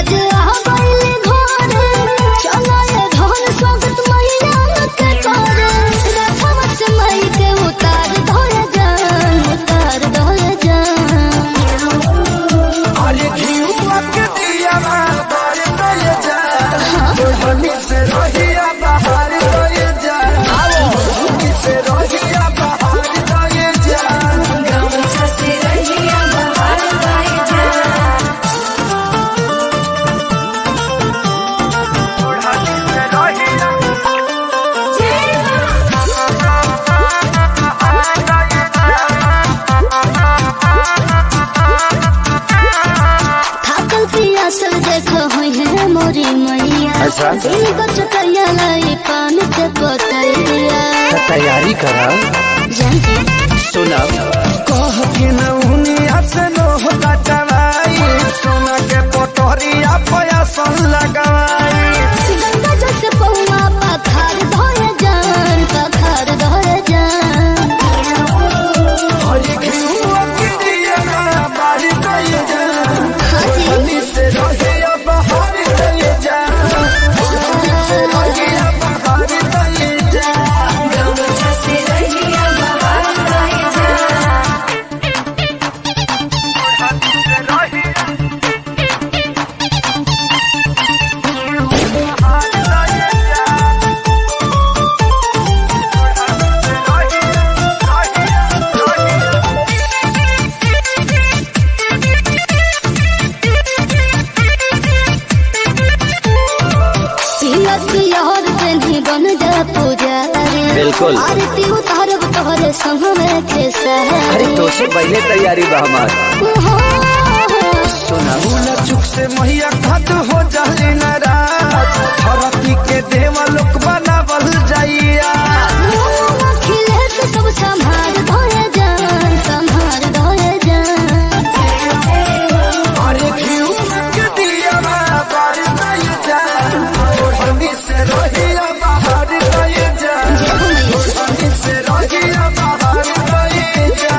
आज आ गइले घरे चलो ये धन स्वागत मैया के करे रथवा से मई के उतार धोए जान उतार धोए जान अरे घिउआ के दिया बाहर गए जा ओढ़नी से रहिया बाहर गए जा ओढ़नी से रहिया बाहर गए जा ओढ़नी से रहिया थाकल पियासल देखो हुई है मोरी मैया अच्छा। दिल गचकैया लाई पान के पतैया तैयारी करा जानती सुनब कह के नौनिया से लोह कटवाई सोना के पटोरिया पयासन लगाई गंगा जैसे पौआ पखार धोए जान पखार धोए जान अरे घिउआ के दिया बाहर गए जा ओढ़नी से रहिया बाहर गए जा ओढ़नी से रहिया बाहर गए जा पिया पियर पेन्ही बन जा पुजारी बिल्कुल। आरती उतारब तोहरे संग में के अरे सहरी तो से पहले तैयारी बा हमार सुनब भूल चुक से मैया खत हो जाली नाराज धरती के देवा लोक बनावल जाइया खिले से सब संभार धोए जान संभार धोए जान अरे घिउ के दिया बाहर गए जा ओढ़नी से रहिया बाहर गए जा ओढ़नी से रहिया बाहर गए जा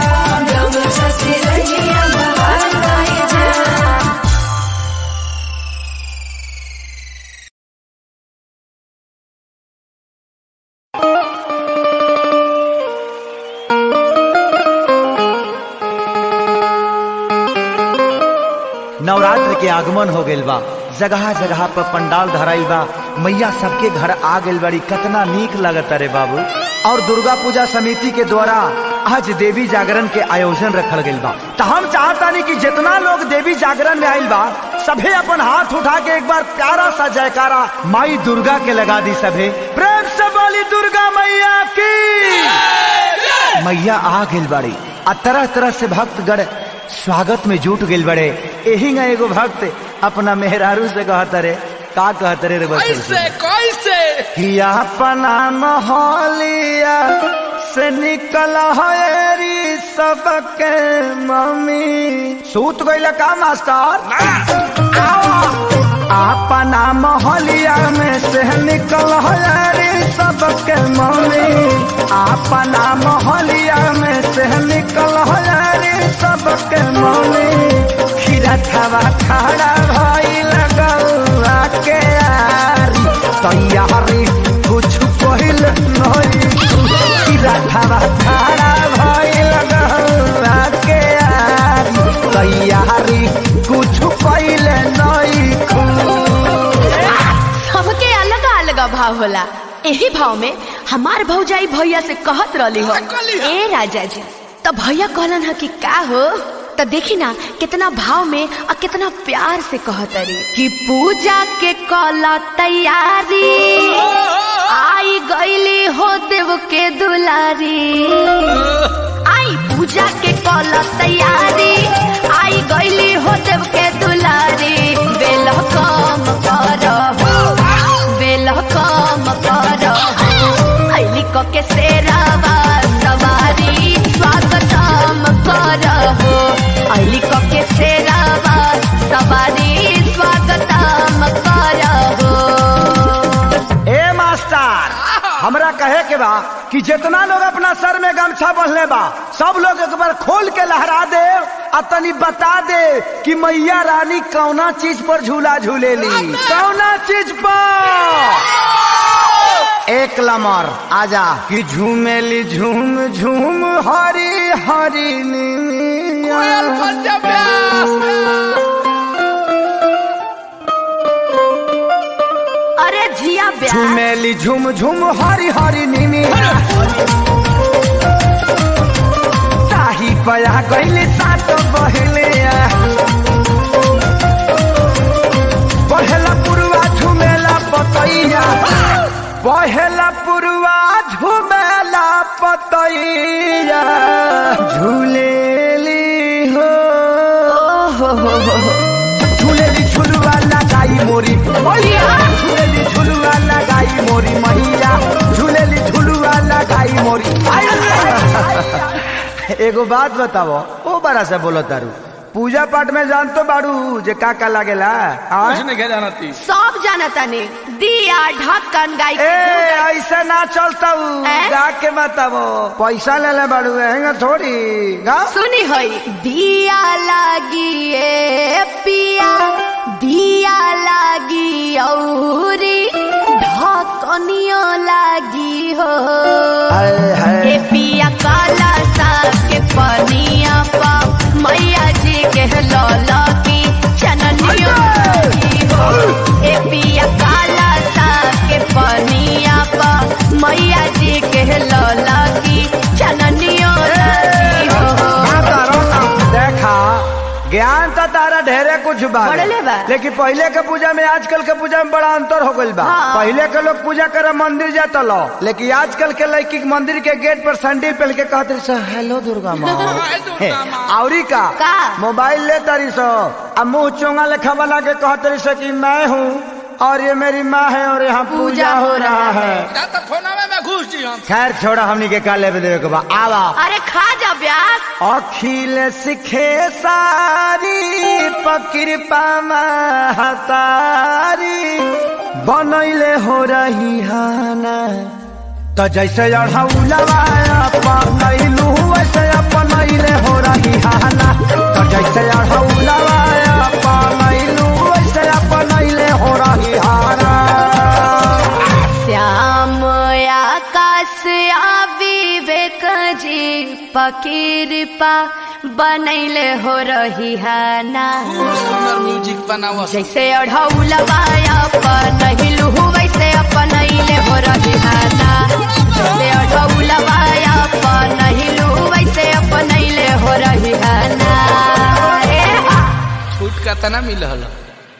नवरात्र के आगमन हो गइल बा जगह जगह पर पंडाल धराइल बा मैया सबके घर आ गइल बड़ी कतना नीक लगता रे बाबू और दुर्गा पूजा समिति के द्वारा आज देवी जागरण के आयोजन रखल गइल बा तो हम चाहतानी कि जितना लोग देवी जागरण में आइल बा सभे अपन हाथ उठा के एक बार प्यारा सा जयकारा माई दुर्गा के लगा दी सभे प्रेम से बोली दुर्गा मैया की मैया आ गइल बाड़ी आ तरह तरह से भक्तगण स्वागत में जुट गइल बड़े एही ना एगो भक्त अपना मेहरारू से कहत रे का कहत रे रे कैसे कैसे कि अपना मोहलिया से निकल हरी सबके मम्मी सूत गइल का मास्टर अपना मोहलिया में से निकल हरी सबके मम्मी अपना मोहलिया में से निकल हरी सबके मम्मी खीरा थवा खड़ा भई लगौआ के यारी तैयारी कुछ पहिल नहीं खीरा थवा खड़ा भई लगौआ के यारी तैयारी कुछ पहिल नहीं सबके अलग अलग भाव होला यही भाव में हमार भौजाई भैया से कहत रहली हो कहली हो? ए राजा जी तो भैया कहलन ह कि का हो तो देखी ना कितना भाव में और कितना प्यार से कहत रही कि पूजा के कला तैयारी आई गईली हो देव के दुलारी आई पूजा के कला तैयारी आई गईली हो देव के दुलारी बेल कम करहो बेल कम करहो ऐली क के सेरावा सवारी स्वागतम करहो ऐली क के सेरावा सवारी स्वागतम करहो ए मास्टर हमरा कहे के के बा कि जितना लोग अपना सर में गमछा बंधले बा सब लोग एक बार खोल के लहरा दे आ तनी बता दे कि मैया रानी कौना चीज पर झूला झूलेली कौना चीज पर एक लमर आजा कि झूमेली झूम झूम हरी हरी कोयल पंजाब अरे जिया ब्याह झूमेली झूम झूम हरी हरी नीनी ताही पया गईली सात बहले पहला पुरवा झूमेला पतैया पहला पुरवा झूमेला पतैया झूलेली हो झूलेली झुलवा लगाई मोरी मैया झूलेली झुलवा लगाई मोरी मैया झूलेली झुलवा लगाई मोरी एगो बात बताओ ओ बड़ा से बोलो तारू पूजा पाठ में जान तो बाड़ू जे का का लागेला हाँ? कुछ नहीं जाना थी सब जानता ने दिया ढक्कन गाय ए ऐसे ना चलता हैं? गा के बताओ पैसा ले ले बाड़ू हैंगा थोड़ी गा सुनी होई दिया लागी ए पिया दिया लागी औरी ढकनियो लागी हो हाय हाय के पिया काला सा के पनिया पा मैया जी के लौला की चननियो लागी हो ए पिया काला सा के पनिया पा मैया जी के लौला की चननियो लागी हो का करो ना? देखा ज्ञान तो तारा ढेरे कुछ बा बढ़ले बा। लेकिन पहले के पूजा में आजकल के पूजा में बड़ा अंतर हो गइल बा हाँ। पहले के लोग पूजा करे मंदिर जाता लो लेकिन आजकल के लड़की के मंदिर के गेट पर सैंडल पहन के कहते सो हेलो दुर्गा माँ हाय दुर्गा माँ। औरी का का? मोबाइल ले तारी सो अब मुंह चोंगा लेखा बना के कहते रही सो कि मैं हूँ और ये मेरी माँ है और यहाँ पूजा हो रहा है जा तो फोनवे में घुस जी हम खैर छोड़ा हमनी के का लेवे देवे के बा आवा अरे खा जा ब्यास अखिल सिखे सारी पकृपा महतारी बनैले हो रही हाना तो जैसे अढ़ौलवा अपनैलू वैसे अपनैले हो रही हाना तो जैसे अढ़ौलवा अपनैलू वैसे अपनैले हो रही हाना श्याम आकाश आ विवेक जी पकिरपा बनैले हो रही है ना सुंदर म्यूजिक बनावा जैसे अढ़ौलवा अपनैलू वैसे अपनैले हो रही है ना जैसे अढ़ौलवा अपनैलू वैसे अपनैले हो रही है ना ए हा। छूट का तना मिल हल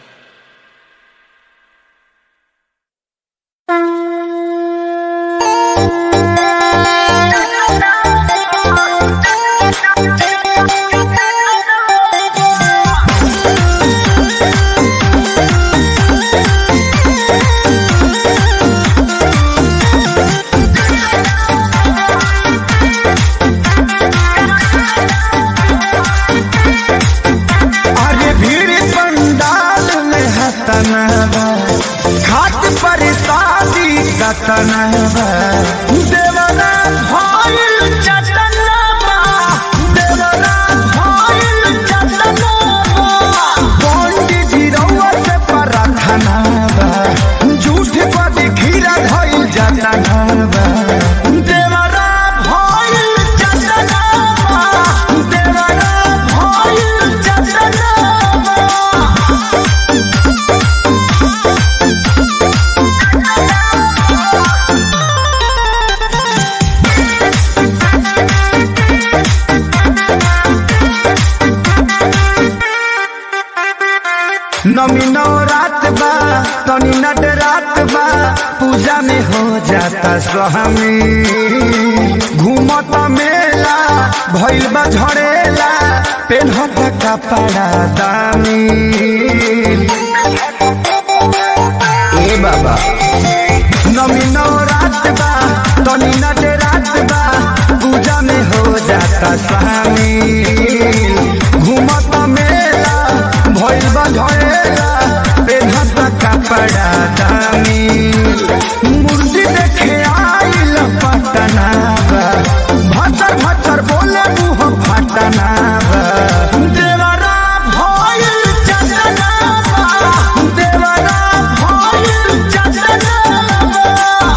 अरे भीड़ पंडाल में हतनबा घाट पर शादी कतनबा देवरा भइल चतनबा देवरा भइल चतनबा पंडित जी रउआ से प्रार्थनाबा झूठ पर खीरा धइल जतनबा देवरा भइल चतनबा देवरा भइल चतनबा नमी नौ रात बा तनी नट रात बा पूजा में हो जाता स्वामी घूमत मेला भइल बा झड़ेला पेन्हत कपड़ा दामी ए बाबा नमी नौ रात बा तनी नट रात बा पूजा में हो जाता शामिल घूमत मेला भइल बा झड़ेला पेन्हत कपड़ा दामी मूर्ति देखे आइल घटना बा देवरा भइल चंदना बा देवरा भइल चंदना बा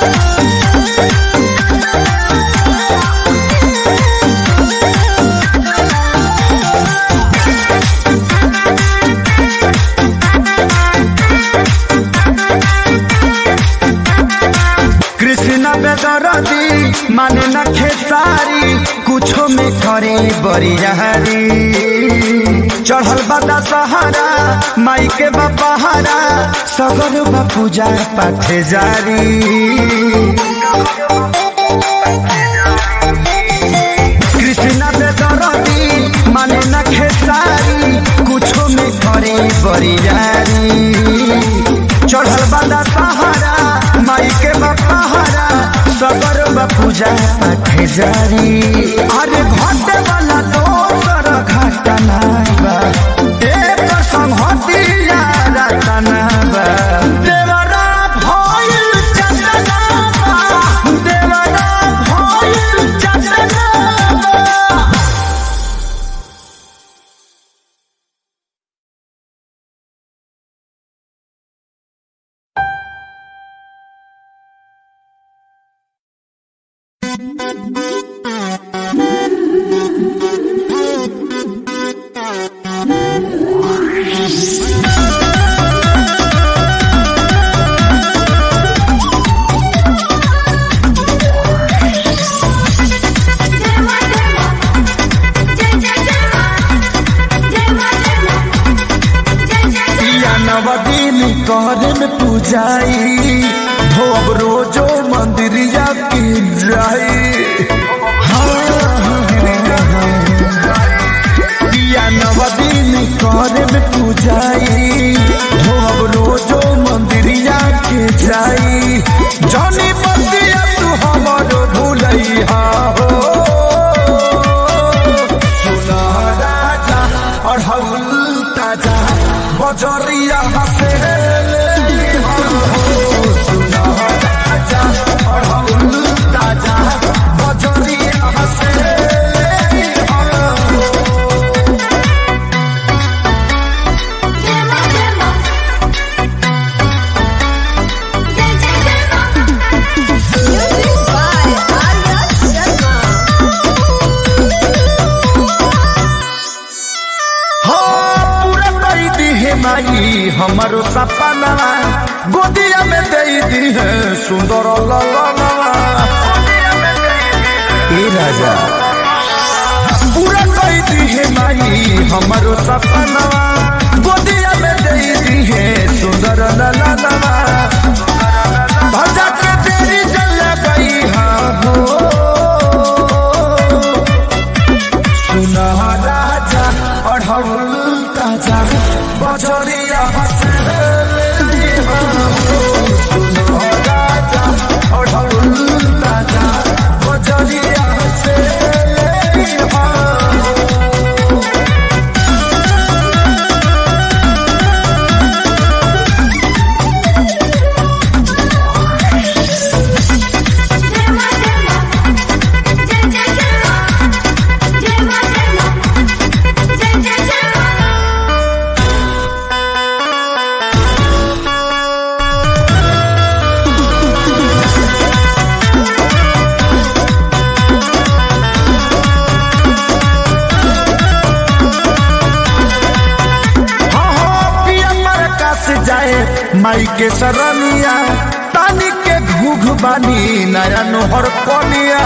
कृष्ण बेदरदी माने न खेसारी कुछो में करे बरियारी चढ़ल बदा सहारा माई के बपहारा सगर बा पूजा पाठ जारी कृष्ण बेदरदी माने न खेसारी कुछो में करे बरियारी चढ़ल बदा सहारा माई के बपहारा सगर बा पूजा पाठ जारी अरे घटे वाला दोसर घटना बा एक संहतिया रतना बा देवरा भइल चंदना बा देवरा भइल चंदना बा या नवदीन करे में पूजाई हो अब रोजो मंदिरिया की जाई या नवदीन करे में पूजाई हो अब रोजो मंदिरिया के जाई जानी बतिया तू हमारो भूलैया हो सुना राजा अढ़ौल ताजा बजरिया हसे सुना राजा अढ़ौल ताजा बजरिया हसे हाँ, पूरा कई दी है माई हमारो सपना गोदिया में दे दी है सुंदर ललना ए राजा पूरा कई दी है माई हमारो सपना गोदिया में दे दी है सुंदर ललना भजा के तेरी जल गई हाँ हो सुना राजा अढ़ौल ताजा बजरिया हसे सुना राजा अढ़ौल ताजा बजरिया हसे हाँ हाँ पिया प्रकाश जाए माई के सरनिया तानी के घूघ बानी नया नोहर पनिया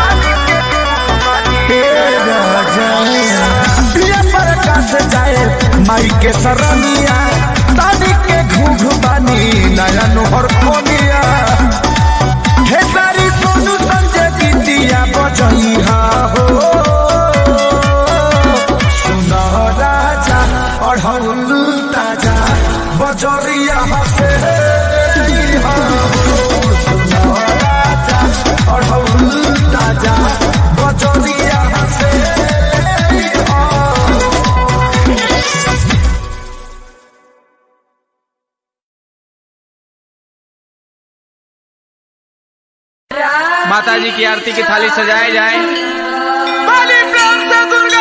हे राजा पिया प्रकाश जाए माई के सरनिया तानी के घूघ बानी नया नोहर पनिया हे सारी सोनू संजय बिटिया बजइहा हो सुना राजा अढ़ौल ताजा बजरिया हसे सुना राजा अढ़ौल ताजा बजरिया हसे माता जी की आरती की थाली सजाए जाए बलि प्रेम से दुर्गा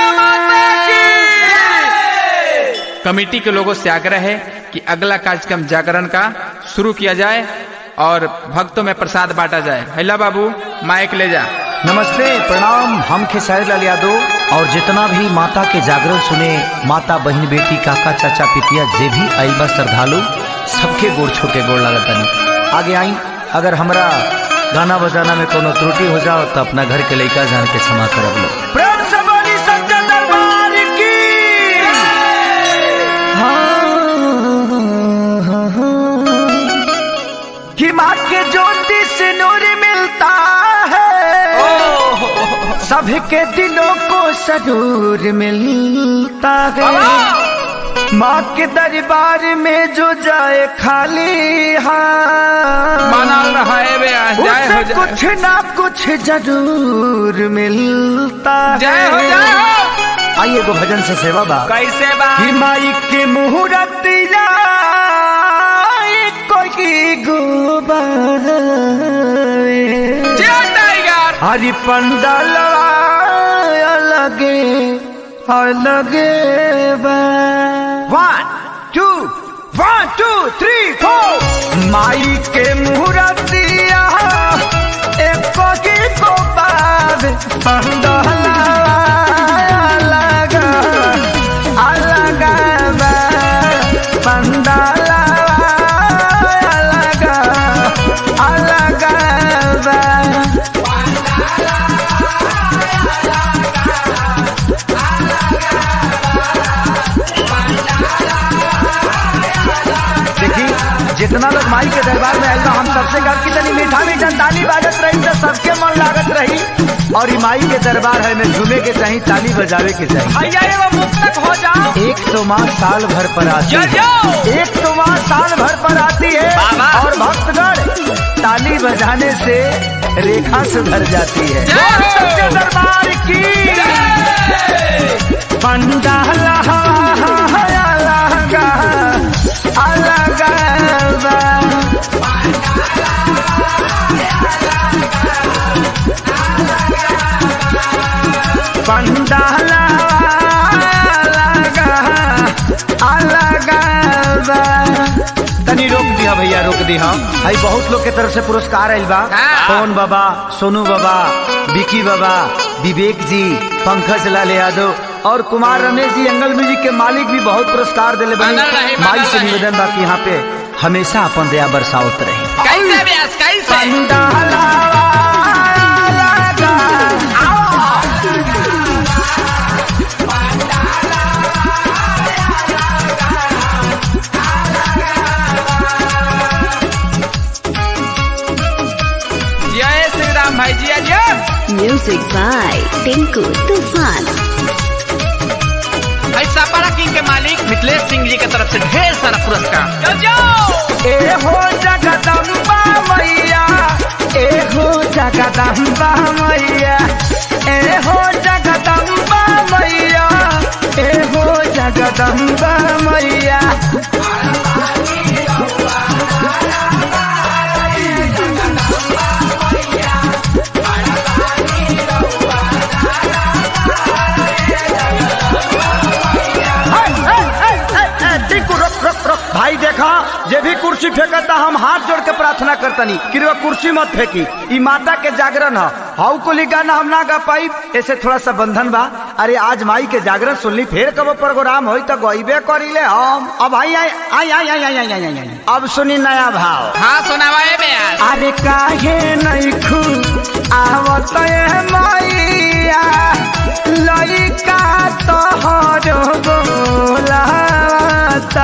कमेटी के लोगों से आग्रह है कि अगला कार्यक्रम जागरण का शुरू किया जाए और भक्तों में प्रसाद बांटा जाए हैला बाबू माइक ले जा नमस्ते प्रणाम हम खेसारी लाल यादव और जितना भी माता के जागरण सुने माता बहन बेटी काका चाचा पितिया जे भी आई बा श्रद्धालु सबके गोड़ छू के गोड़ लगतनी आगे आई अगर हमरा गाना बजाना में कोनो त्रुटि हो जाओ तो अपना घर के लड़का जान के क्षमा करब लो प्रेम से बड़ी सच्चा दरबार की कि माँ के ज्योति से नूर मिलता है सबके दिलों को सरूर मिलता है माँ के दरबार में जो जाए खाली हाथ बनल रहा है बे आज, जय हो उसे जय कुछ ना कुछ जरूर मिलता जय हो है जय हो आइए एगो भजन से सेवा बा कैसे बा कि माई के मुहूर्तिया कोई गोबर जियो टाइगर हरि पंडल अलगे अलगे one two one two three four माई के मुहूर्तिया एक की गोबर पंडल अलग अलग पंडल अलग अलग देखी जितना लोग माई के दरबार में आयल बा हम सबसे कहा कि तनी मीठा मीठा ताली बाजत रही तो सबके मन लागत रही और ई माई के दरबार है में झूमे के चाहिए ताली बजावे के चाहिए भैया एगो मुक्तक हो जाओ एक तो माँ साल भर पर आती जय है जय एक तो माँ साल भर पर आती है बाबा। और भक्तगण ताली बजाने से रेखा सुधर जाती है जय हो। सच्चे दरबार की पंडाल अलग अलग पंडाल अलग अलग तनी रोक दिया भैया रोक दिया भाई बहुत लोग के तरफ से पुरस्कार आयल बा हाँ। पवन बाबा सोनू बाबा विकी बाबा विवेक जी पंकज लाल यादव और कुमार रमेश जी एंगल म्यूजिक के मालिक भी बहुत पुरस्कार दिले बनल रही, बनी बनल माई से रही। निवेदन बा कि यहाँ पे हमेशा अपन दया बरसावत रही कैसे व्यास कैसे पंडाल जय श्री राम भाई जी जय Music by Tinku Tufan. ऐसा पारा किंग के मालिक मिथिलेश सिंह जी की तरफ से ढेर सारा पुरस्कार जो जो ए हो जगदम्बा मैया ए हो जगदम्बा मैया ए हो जगदम्बा मैया ए हो जगदम्बा मैया टिंकू रुक रुक रुक भाई देखा जे भी कुर्सी फेंकता हम हाथ जोड़ के प्रार्थना करतनी कि वो कुर्सी मत फेंकी ई माता के जागरण है हाउ को गाना हम ना गा पाई ऐसे थोड़ा सा बंधन बा अरे आज माई के जागरण सुनली फिर कब प्रोग्राम होई तो गईबे करीले हम अब आई आई आई आई आई आई आई आई आई आई अब सुनी नया भाव हाँ सुनावा है व्यास अरे काहे नहीं खू आवत ए मैया लइका तोहर बोलाता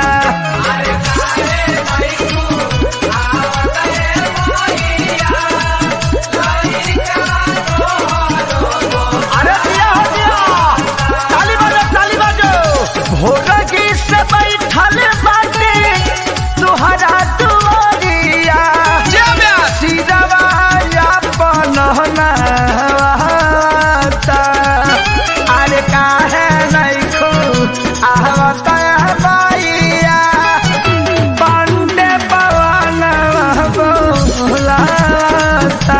अरे दिया हो दिया ताली बजो ताली बजो भोरगी से बैठल बाटे तुहरा दुआरिया जय व्यास सिरवा अपन नहवाता अरे काहे नहीं खू आवत बाइया पांडे पवन बोलाता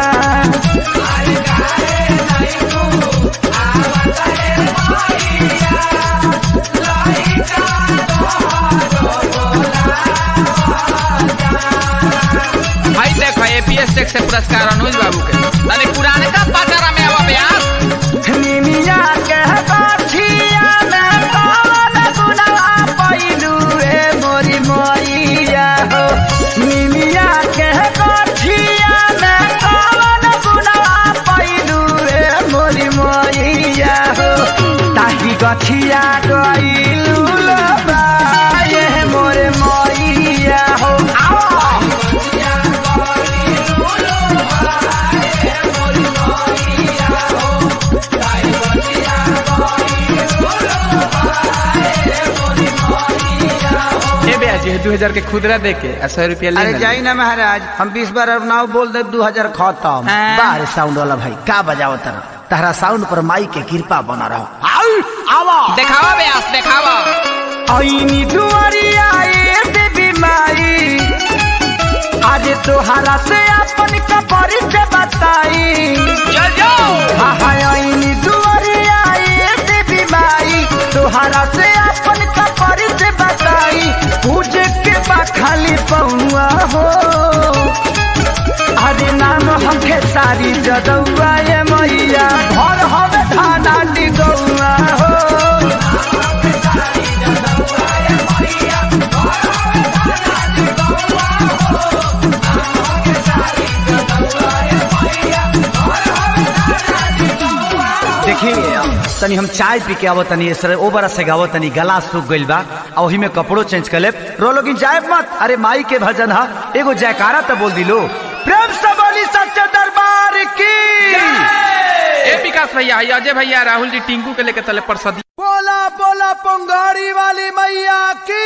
हैशटैग से पुरस्कार अनुज बाबू के तनी पुराने का पाचारा में आवा ब्यास निमिया के बाछिया में कौन गुनाह पैलू रे मोरी मोरिया हो निमिया के बाछिया में कौन गुनाह पैलू रे मोरी मोरिया हो ताही गछिया गइलू लबाए मोरे मोरिया हो आओ ए ब्यास जी दू हजार के खुदरा दे के आ सौ रुपया ले अरे ना जाई ना महाराज हम बीस बार अब नाव बोल दे दू हजार खत्म हाँ। बाहर साउंड वाला भाई का बजाओ तर तहरा साउंड पर माई के कृपा बना रहो आओ आवा देखावा ब्यास देखावा ऐनी दुआरिया ए देवी माई आज तोहरा से अपन कपर से बताई चल जाओ आहा ऐनी दुआरिया ए देवी माई तोहरा से अपन कपर से बताई पूजे के बा खाली पौआ हो अरे नाम हमके सारी जदौआ ये मैया घर हवे धाना डिगौआ हो देखिए तनी हम चाय पी के आवो तनी सर ओ बरा से गावो तनी गला सूख गइल बा आ ओही में कपड़ो चेंज कर ले रो लोगिन जाए मत अरे माई के भजन हा एगो जयकारा तो बोल दिलो प्रेम से बोली सच्चे दरबार की ए विकास भैया ये अजय भैया राहुल जी टिंकू के लेके चले परसदी बोला बोला पंगाड़ी वाली मैया की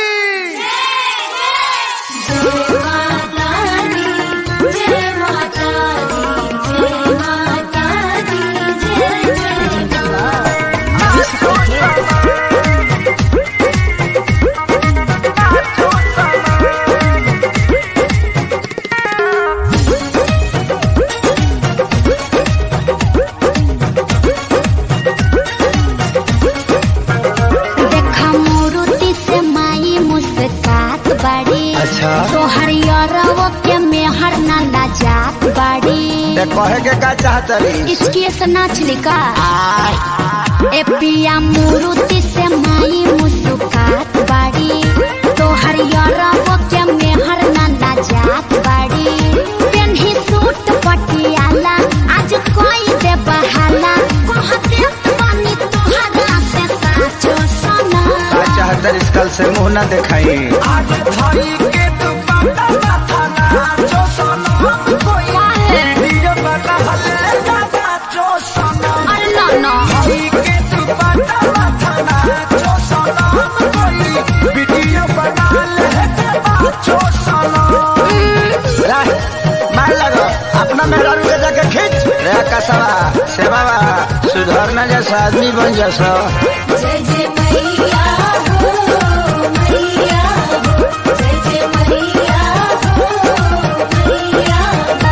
देखा मोरुति से माई मुस्कात बाड़ी अच्छा। तोहर यरवो के मेहर ना लाजात बाड़ी ते कहे के का चाहत रही इसकी से नाच लिका ए पिया मोरुति से माई मुस्कात बाड़ी तोहर यरवो के मेहर ना लाजात बाड़ी पेन्ही सूट पटियाला आज कोई दे बहाला कहते पानी तोहरा से साचो सोना का चाहत रही कल से मुंह ना दिखाई आज भाई के दुपट्टा माथा नाचो सनम कोई वीडियो बना हले नाचो सनम अरे ना ना भाई के दुपट्टा माथा नाचो सनम कोई वीडियो बना ले नाचो सनम रह, मार लगो अपना मेहरारू के जाके खींच रे कसवा सेवा सुधर न जैसा आदमी बन जैसा जय जय मैया हो मैया हो जय जय मैया हो मैया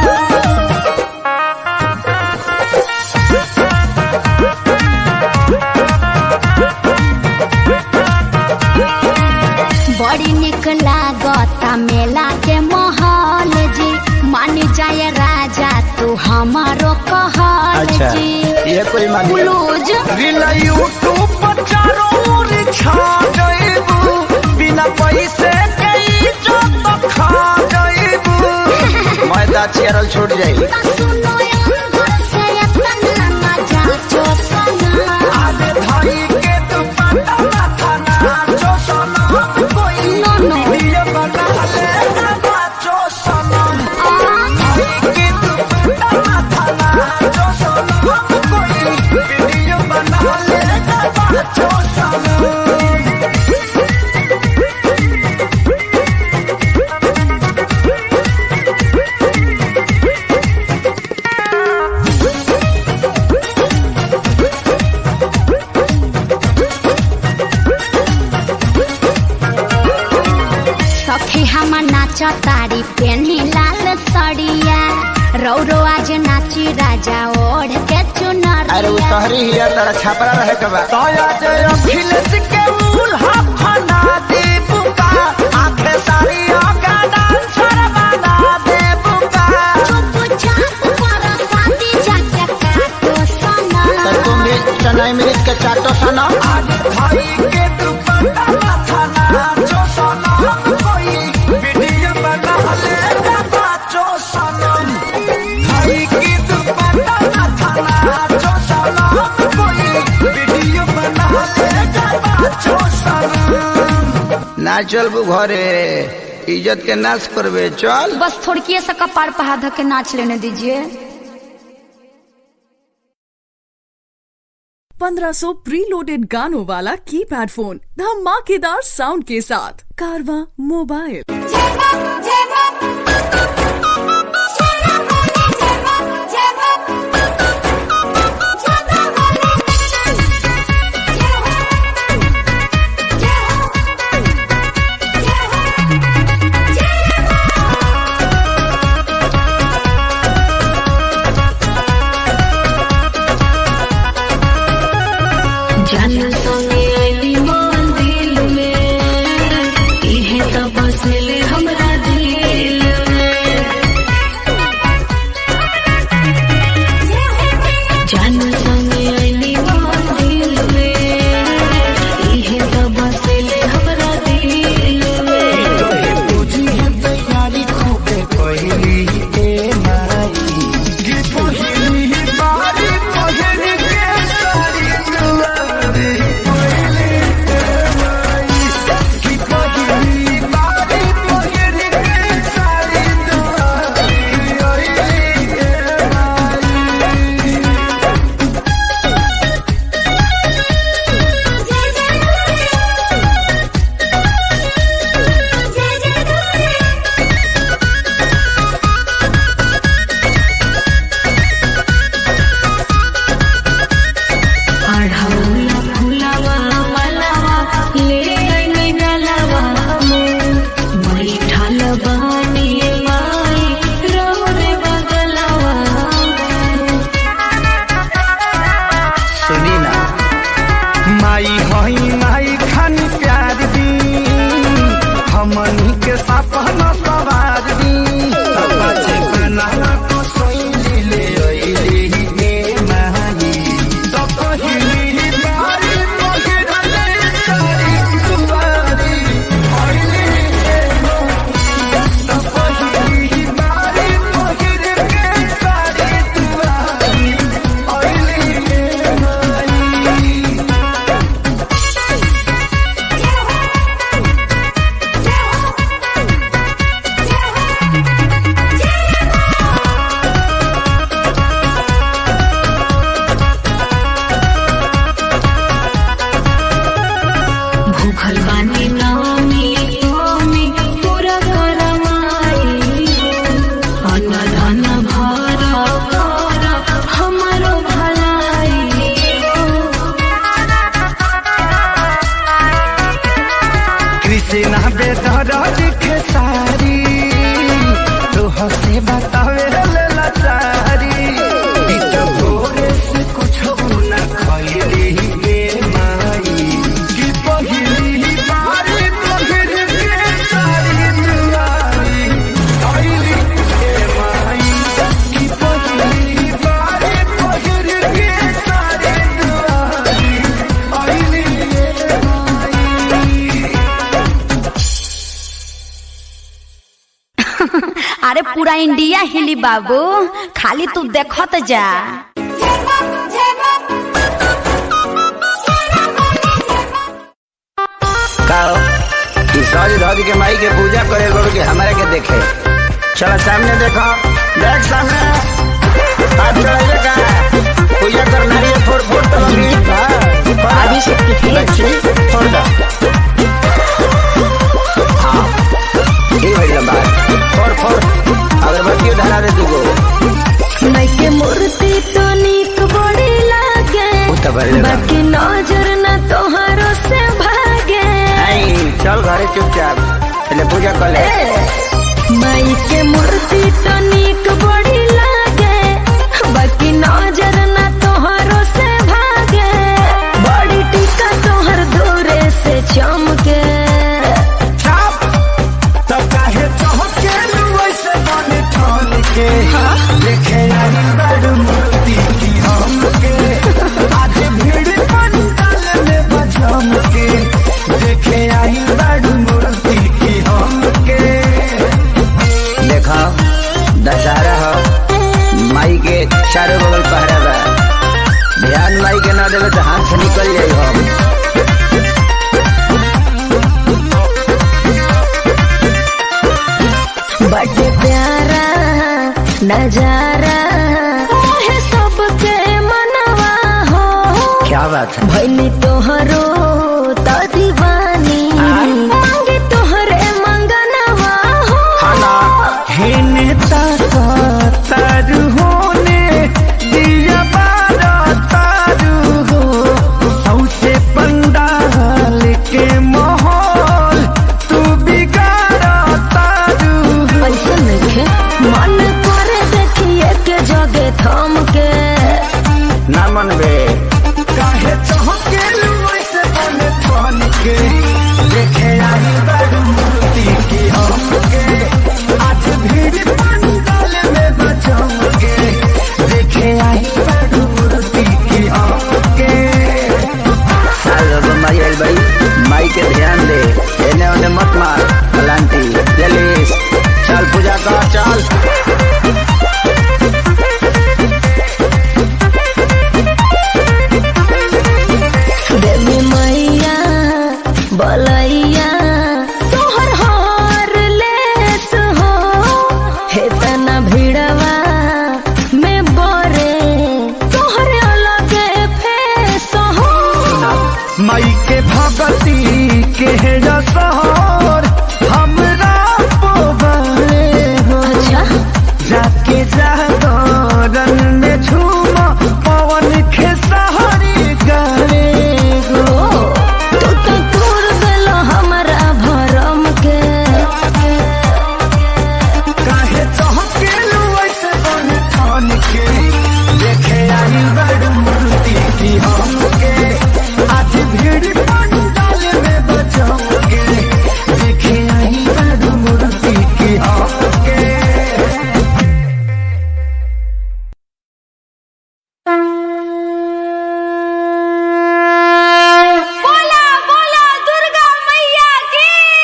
बड़ी निक लागता मेला के माहौल जी मान जाए राजा तू हमारो कहल अच्छा जी ये कोई मानी ब्लूज रील यूट्यूब पर चारों ओर छा जाइबू बिना पैसे के इज्जत खा जाइबू मैदा चेरल छूट जाई सुनो अंदर से इतना मजा जो सना आधे भाई के दुपट्टा माथा नाचो सनम कोई नो नो वीडियो बना ले नाचो सनम भाई के दुपट्टा माथा नाचो सनम कोई वीडियो बना ले नाचो सनम सखी हम नाच तारी पेन्ही लाल सड़िया रौरो आज नाची राजा ओढ़ के अरे वो चुनरिया शहरी हिया तारा छापरा रहे के बा दया जय अखिलेश के मूल्हा फना दे बुका आखे सारी आका डांसर बना दे बुका चुप ना चलबू घरे इज्जत के नाश करबे चल बस थोड़की सा कपार पर हाथ धऽ के नाच लेने दीजिए 1500 प्रीलोडेड गानों वाला कीपैड फोन धमाकेदार साउंड के साथ कारवा मोबाइल जन संगे अली मंदिर में इहे त बसले हमरा दिल में जन संगे अली मंदिर में इहे त बसले हमरा दिल में तुझी है तैयारी खूबे पहली ए माई गी पहली बारी पहली के सारी दुआरी पहली ए माई गी पहली बारी पहली के सारी दुआरी पहली ए माई अढ़ौला फुलवा मलवा ले अइनी गलवा बैठल बानी माई रोरे बगलवा सुनी ना माई हई माई खानी प्यार दी हमनी के सपना सवार दी बचे बनाना को सोई ले ओइली ए माई तो पहिली बारी पगड़ले सारी दुआरी ओइली ए माई तो पहिली बारी पगड़ के सारी दुआरी ओइली ए माई भूखल बानी नामी नामी पूरा करमाई अन्न धन भर कर हमारो भलाई कृष्णा बेदर दिखे सारी तो हंसे बतावे ले लाचारी ई तो भोरे से कुछ न खइली ए माई कि पहिली बारी पहिर के सारी दुआरी आइली ए माई कि पहिली बारी पहिर के सारी दुआरी आइली ए माई अरे पूरा इंडिया हिली बाबू खाली तू देखत जा काओ ई सज धज के माई के पूजा करे लोग के हमारे के देखे चलो सामने देखो देख सामने आज चढ़ाइए का पूजा कर नारियल फोड़ फोड़ तो लगी आदि शक्ति है लक्ष्मी फोड़ दो हाँ ये भाई लंबा फोड़ फोड़ अगरबत्ती धरा दे तू माई के मूर्ति तो नीक बड़ी लागे वो तो बड़ी लगा। बाकी नजर न तोहरो से भागे आई चल घरे चुपचाप पहले पूजा कर ले माई के मूर्ति तो नीक बड़ी लागे बाकी नजर न तोहरो से भागे बड़ी टीका तोहर दूरे से चमके तो काहे चहके वैसे बने ठान के देखे आई बड़ मूर्ति की हमके आज भीड़ पंडाल में बजम के देखे आई बड़ मूर्ति की हमके देखा नजारा मोहे सबके मनवा हो क्या बात है भैली तोहरो तो दीवानी मांगे तोहरे मंगनवा हो हेने ताका तारू होने दिया बारा तारू हो सौसे पंडाल के माहौल तू बिगाड़ा तारू हो ऐसा नहीं मन करे देखिए के जगे थम के ना मनबे काहे चहके वैसे बने ठान के देखे आई बड़ी मूर्ति की हमके आज भीड़ पंडाल में बचाओगे देखे आई बड़ी मूर्ति की हमके साल अब माई आई भाई माई के ध्यान दे एने ओने मत मार पलांटी जलीस चल पूजा कर चल देवी मैया बलैया तोहर हार लेस हो हे तना भिड़वा में बोरे तोहर अलग फेस हो माई के भगती के रसहर हमरा पोबरे हो अच्छा जाके जागरण में झूम पवन खेसहरी करे ओ तू तो तोड़ देलो हमरा भरम के काहे चहके ऐसे बन ठान के देखे आई बड़ मूर्ति की हमके आज भीड़ पंडाल में बचाओगे देखे आई बड़ मूर्ति की हमके बोला बोला दुर्गा मैया की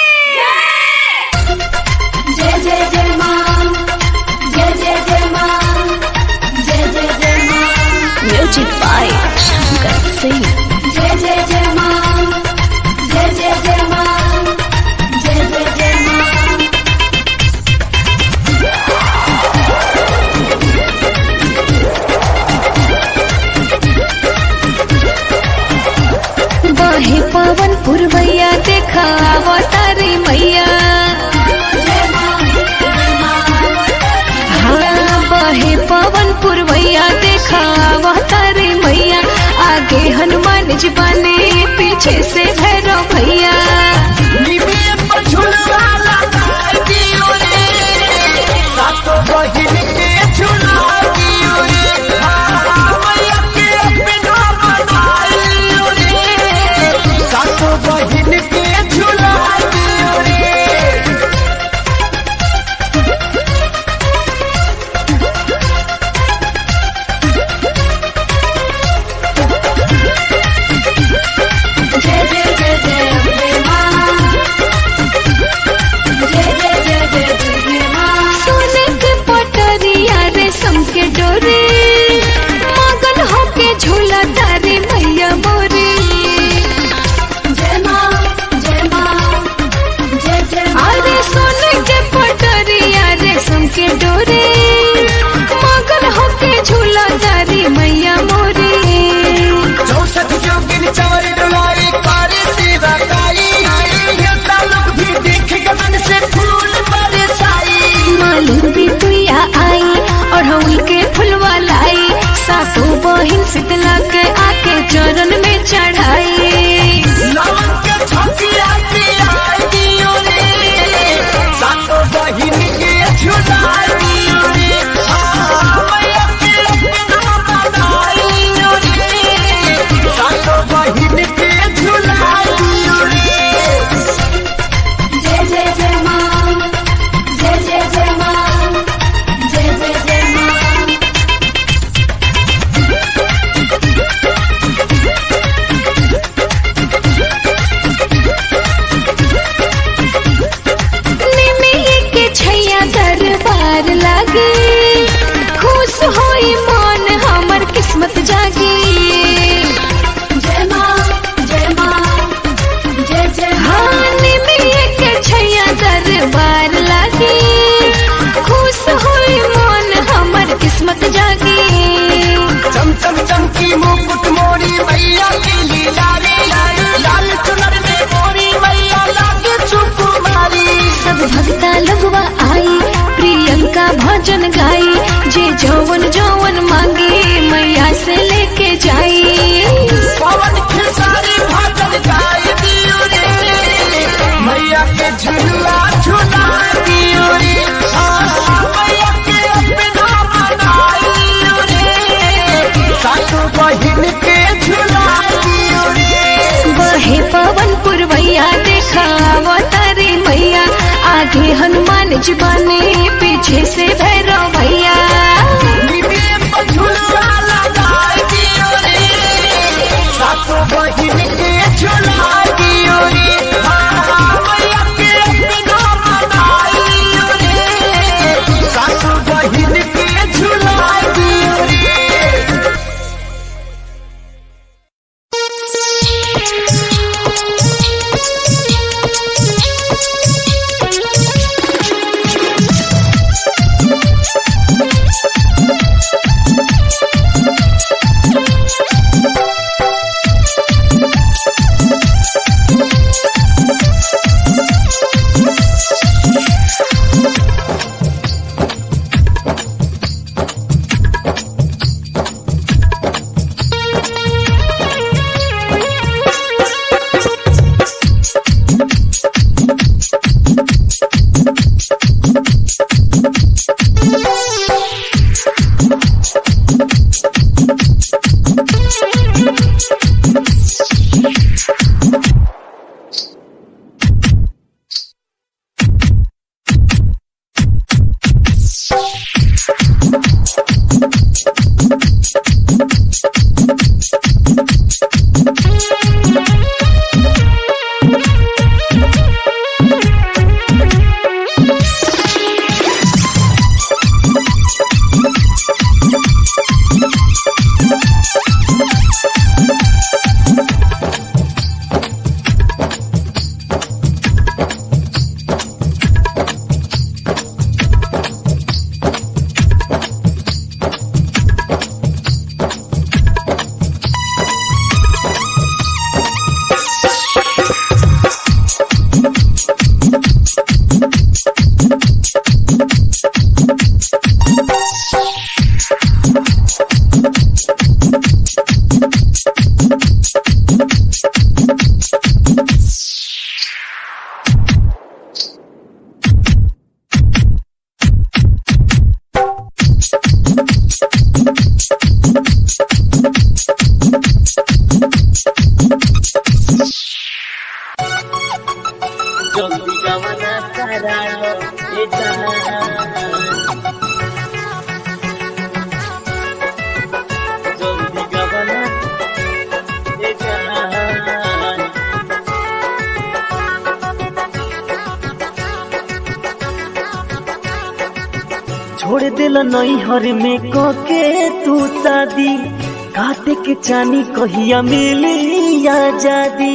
जय जय जय मां जय जय जय मां जय जय जय मां म्यूजिक बाय शंकर सिंह जय जय जय मां जय जय जय मां जय जय जय मां बहे पवन पुरवैया देखा अवतारी मैया हाँ बहे पवन पुरवैया देखा अवतारी मैया आगे हनुमान जी बने पीछे से भैरव भैया बहिन के झूला दियो रे जय जय जय जय अम्बे मां जय जय जय जय दुर्गे मां सोने के पटरिया रेशम के डोरे मगन होके झूला तारे मैया मोरे जय मां जय मां जय जय मां अरे सोने के पटरिया रेशम के डोरे मगन होके झूला तारे मैया मोरे चौसठ जोगिन चवर डुलाई कारी सीधा काई ये तालुक भी देख के मन से फूल बरसाई मालूम भी तुया आई और हम के फुलवा लाई सासू बहिन शीतला के आके चरण में चढ़ाई लावन के छकिया पिया दियो रे सातो बहिन के झूला दियो रे आ, मैया के अपना बनाइयो रे सातो बहिन के झूला दियो रे जय जय जय मां जय जय जय मां जय जय जय मां हनुमान जी बने पीछे से भैरव भैया सातो बहिन के झुला दियो रे मैया के बिना मनाइयो रे सातो बहिन के झुला दियो रे छोड़ दिल नैहर में कके तू शादी काटे के चानी कहिया मिली आजादी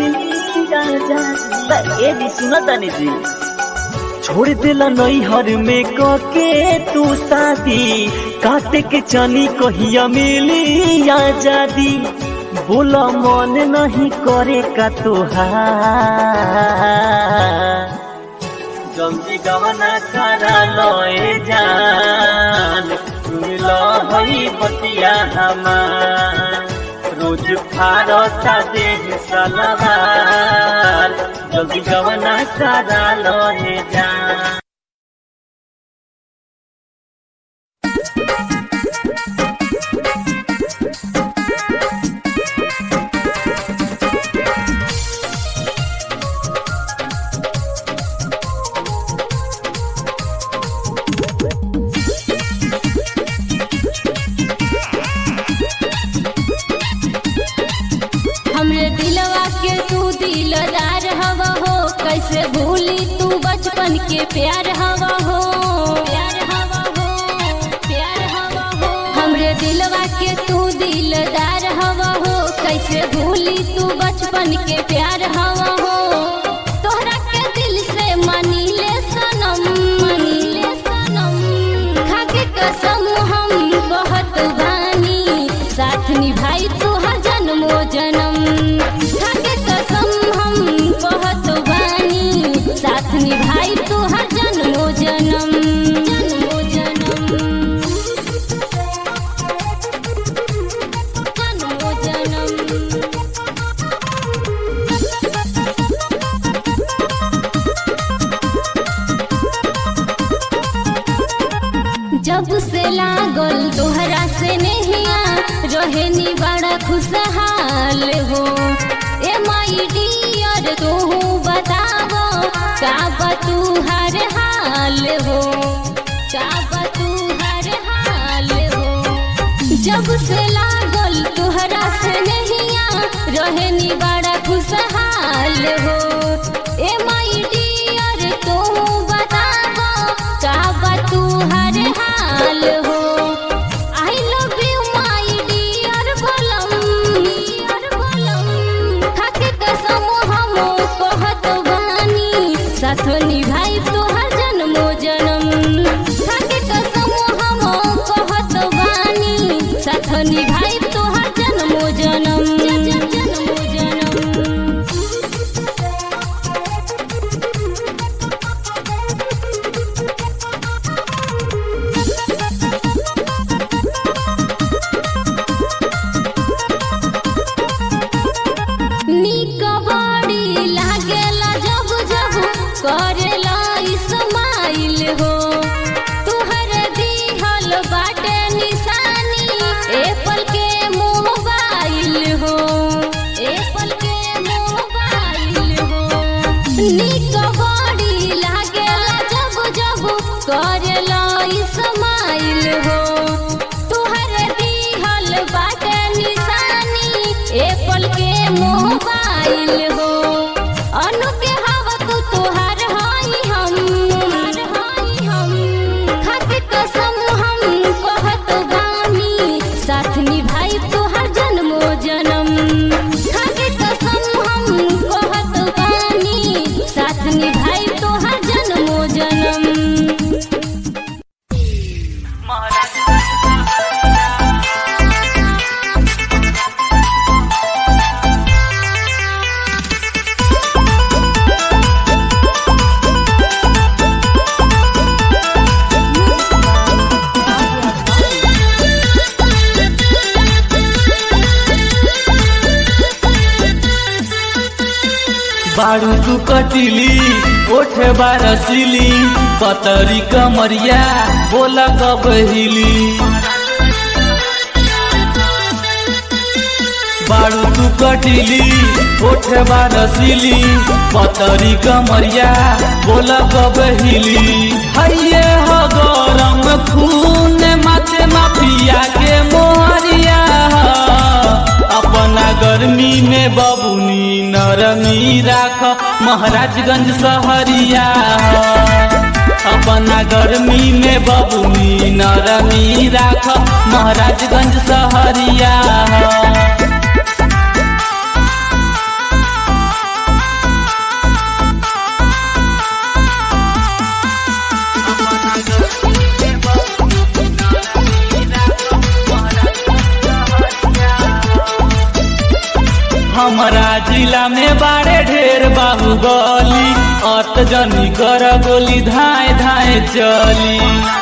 ए जी सुना तानी जी छोड़ दिल नैहर में कके तू शादी काटे के चानी कहिया मिली आजादी बोला मन नहीं करे का तुहार जल्दी गवना करा लोए जान सुन लो हई बतिया हमार रोज फारता देह सलवार जल्दी गवना करा लोए जान हमरे दिलवा के तू दिलदार हवा हो कैसे भूली तू बचपन के प्यार हवा हो प्यार हवा हो प्यार हवा हो हमरे दिलवा के तू दिलदार हवा हो कैसे भूली तू बचपन के प्यार हवा हो तोहरा के दिल से मानी ले सनम मानी ले सनम खाके कसम हम बहुत बानी साथ निभाई तू हर जन्मो जन्म खाके कसम हम बहुत बानी साथ निभाई तू हर जन्मो जन्म जन्मो जन्म जन्मो जन्म जब से लागल तोहरा से नहिया रहे नी बड़ा खुशहाल हो ए माई डियर तू बतावो का बा तू हर हो का बा तू हर हाल हो जब से लागल तुहरा से नहिया रहनी बड़ा खुशहाल हो ए माई डियर तू बताबो का बा तू हर हाल हो I love you my dear बोलम डियर बोलम खाके कसम हम कहत बानी साथ निभाई तोहर जन्मो जन्म खाके कसम हम कहत बानी साथ निभाई तोहर जन्मो जन्म जन्मो जन्म निक बड़ी लागेला जब जब करेला इस्माइल हो तुहर दिहल बाटे निशानी एप्पल के मोबाइल हो एप्पल के मोबाइल हो निक बड़ी लागेला जब जब करेला इस्माइल हो तुहर दिहल बाटे निशानी एप्पल के मोबाइल हो अनु के हवा तू तोहार हाई हम हाई हम खाके कसम हम कहत बानी साथ निभाई तोहर जन्मो जन्म खाके कसम हम कहत बानी साथ निभाई तोहर जन्मो जन्म बारू तू कटिली ओठ बारसिली पतरी कमरिया बोला कब हिली बारू तू कटिली ओठ बारसिली पतरी कमरिया बोला कब हिली हैये हो गरम खून माथे माफिया के मोहरिया अपना गर्मी में बबुनी नरमी राख महाराजगंज सहरिया अपना गर्मी में बबुनी नरमी राख महाराजगंज सहरिया हमारा जिला में बारे ढेर बाहुबली अत जनी कर गोली धाए धाए चली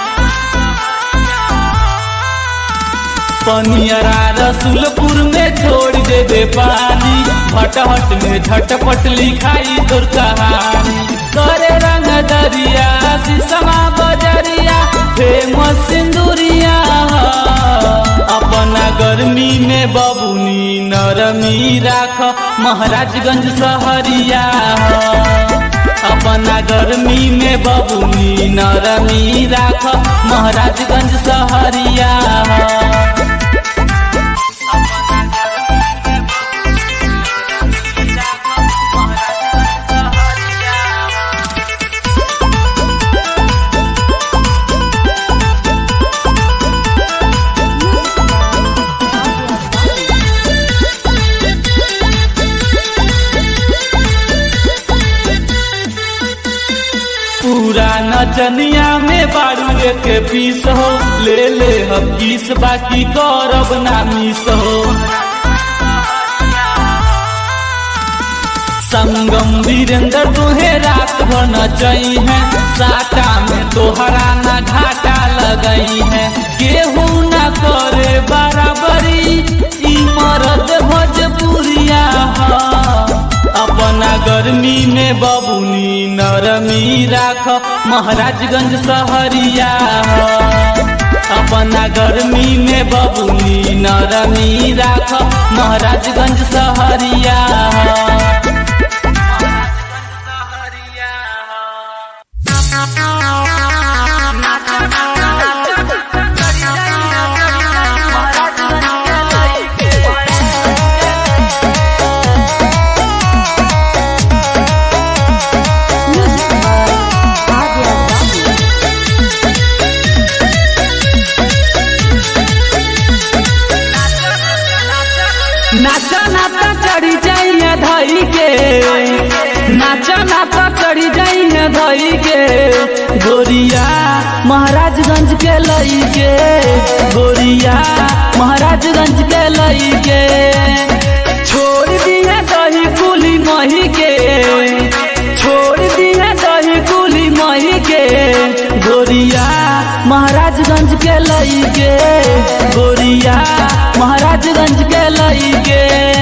पनियरा रसुलपुर में छोड़ देबे पानी भटहट में झटपट लिखाई तोर कहानी करे रंग दरिया शीशमा बजरिया फेमस सिंदूरिया अपना गर्मी में बबुनी नरमी राख महाराजगंज सहरिया अपना गर्मी में बबुनी नरमी राख महाराजगंज सहरिया पूरा नचनिया में बारू के पीस हो ले ले हम किस बाकी करब ना मिस हो संगम वीरेंद्र तुहे रात भर नचई है साटा में तोहरा न घाटा लगई है केहू न करे बराबरी ई मरद भोजपुरिया ह अपना गर्मी में बबुनी नरमी राख महाराजगंज सहरिया ह अपना गर्मी में बबुनी नरमी राख महाराजगंज सहरिया ह कही के गोरिया महाराजगंज के लई के गोरिया महाराजगंज के लई के छोड़ दिया दही कुली मही के छोड़ दिया दही कुली मही के गोरिया महाराजगंज के लई के गोरिया महाराजगंज के लई के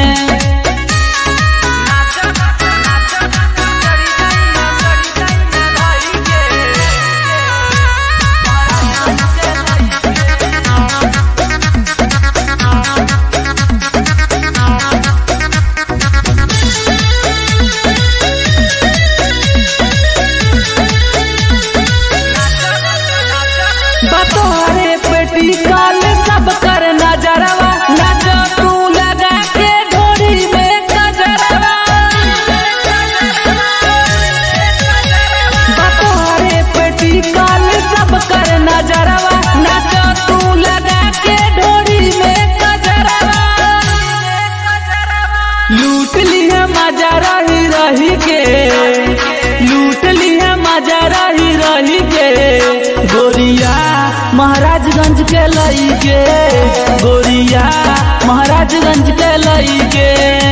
बतोरे पेटी काल सब कर नजरवा नज तू लगा के ढोरी में कजरवा बतोरे पेटी काल सब कर नजरवा नज तू लगा के ढोरी में कजरवा लूट लिया मजा रही रही के लूट लिया मजा रही रही के गोरिया महाराजगंज के लई के गोरिया महाराजगंज के लई के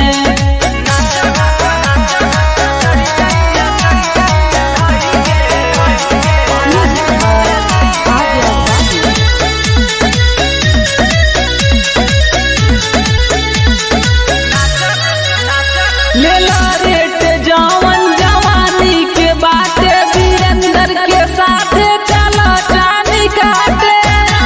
लेला रेट जवन जवानी के बाटे वीरेंद्र के साथे चला चानी काटे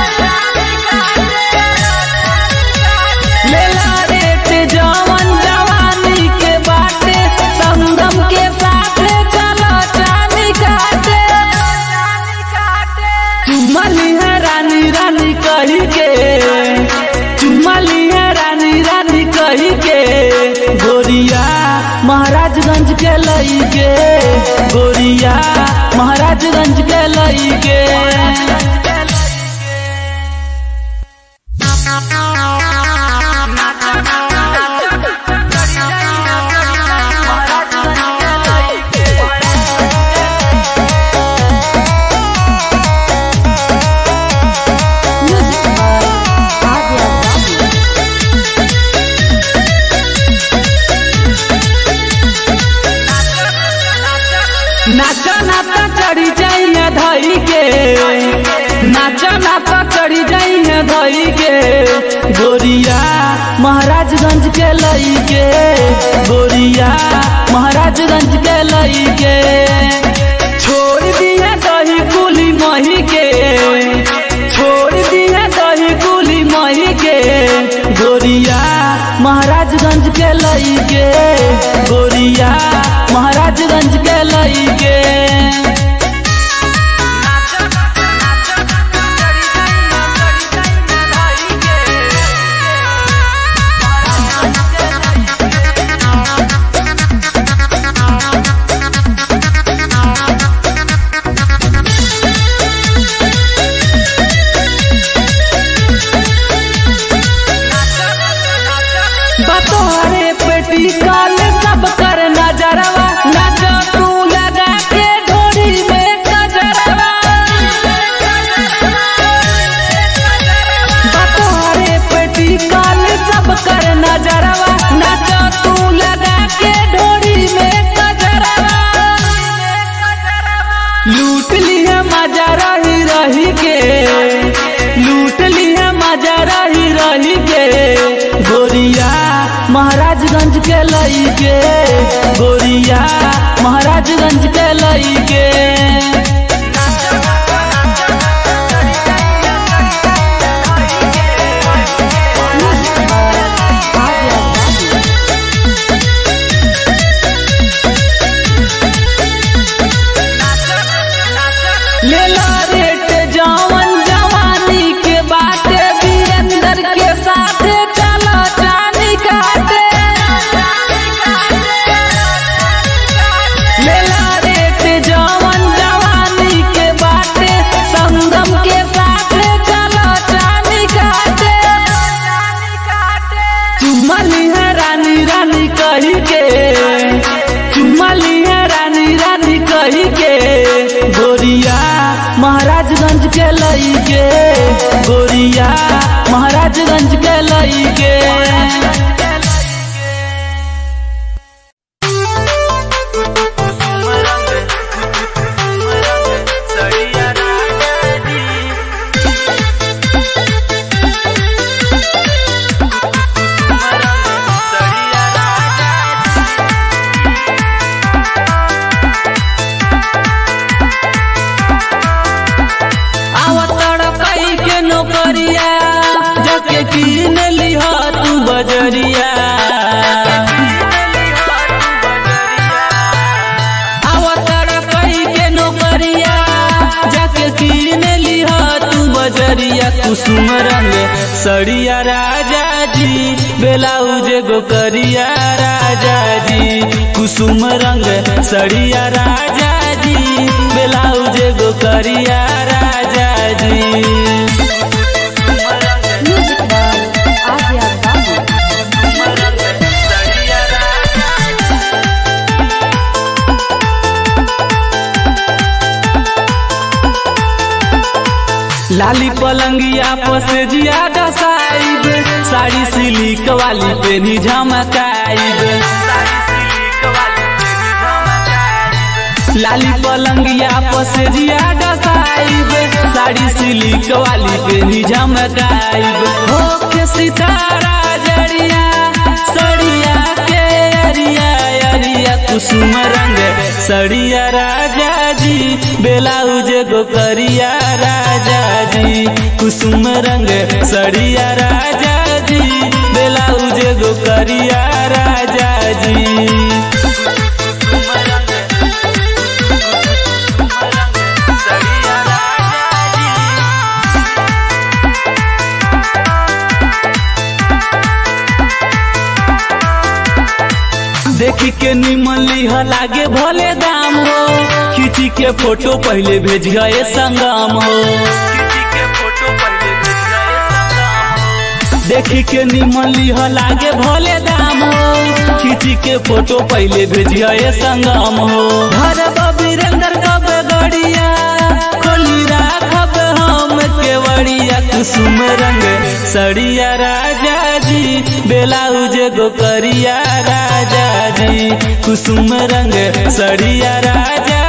लेला रेट जवन जवानी के बाटे संगम के साथे चला चानी काटे चुमली है रानी रानी कही के चुमली है रानी रानी कही के गोरिया महाराजगंज के लई के गोरिया महाराजगंज के लई के नाचा नाचा चढ़ी जाइए धई के नाचा नाचा चढ़ी जाइए धई के गोरिया महाराजगंज के लई के गोरिया महाराजगंज के लई के छोड़ दिया दही कुली मही के छोड़ दिया दही कुली मही के गोरिया महाराजगंज के लई के गोरिया महाराजगंज के लई के बतोरे पेटी काल सब कर नजरवा नज तू लगा के ढोरी में कजरवा बतोरे पेटी काल सब कर नजरवा नज तू लगा के ढोरी में कजरवा लूट लिया मजा रही रही के लूट लिया मजा रही रही के गोरिया महाराजगंज के लई के गोरिया महाराजगंज के लई के लेला रेट जवन जवानी के बाटे वीरेंद्र के साथे चला चानी काटे लई के आवतड़ कई के नौकरिया जाके कीन लिह तू बजरिया आवतड़ कई के नौकरिया जाके कीन लिह तू बजरिया कुसुम रंग सड़िया राजा जी बेलाउज गो करिया राजा जी कुसुम रंग सड़िया राजा जी बेलाउज गो करिया राजा जी लाली पलंगिया पसे जियादा साइब साड़ी सिलिक वाली पेनी झमकाइब लाली पलंगिया पसे जियादा साइब साड़ी सिलिक वाली पेनी झमकाइब हो के सितारा जड़िया सड़िया के अरिया अरिया कुसुम रंग सड़िया राजा जी बेलाउज गो करिया राजा जी कुसुम रंग सड़िया राजा जी बेलाउज गो करिया राजा जी देखी के निमन लिह लागे भले दाम हो खींची के फोटो पहले भेज गए संगम हो देखी के निमन लिह लागे भले दाम हो खींची के फोटो पहले भेज गए संगम हो घर वीरेंद्र कब गड़िया खोली राखब हम केवड़िया कुसुम रंग सड़िया राजा जी बेलाउज गो करिया राजा जी कुसुम रंग सड़िया राजा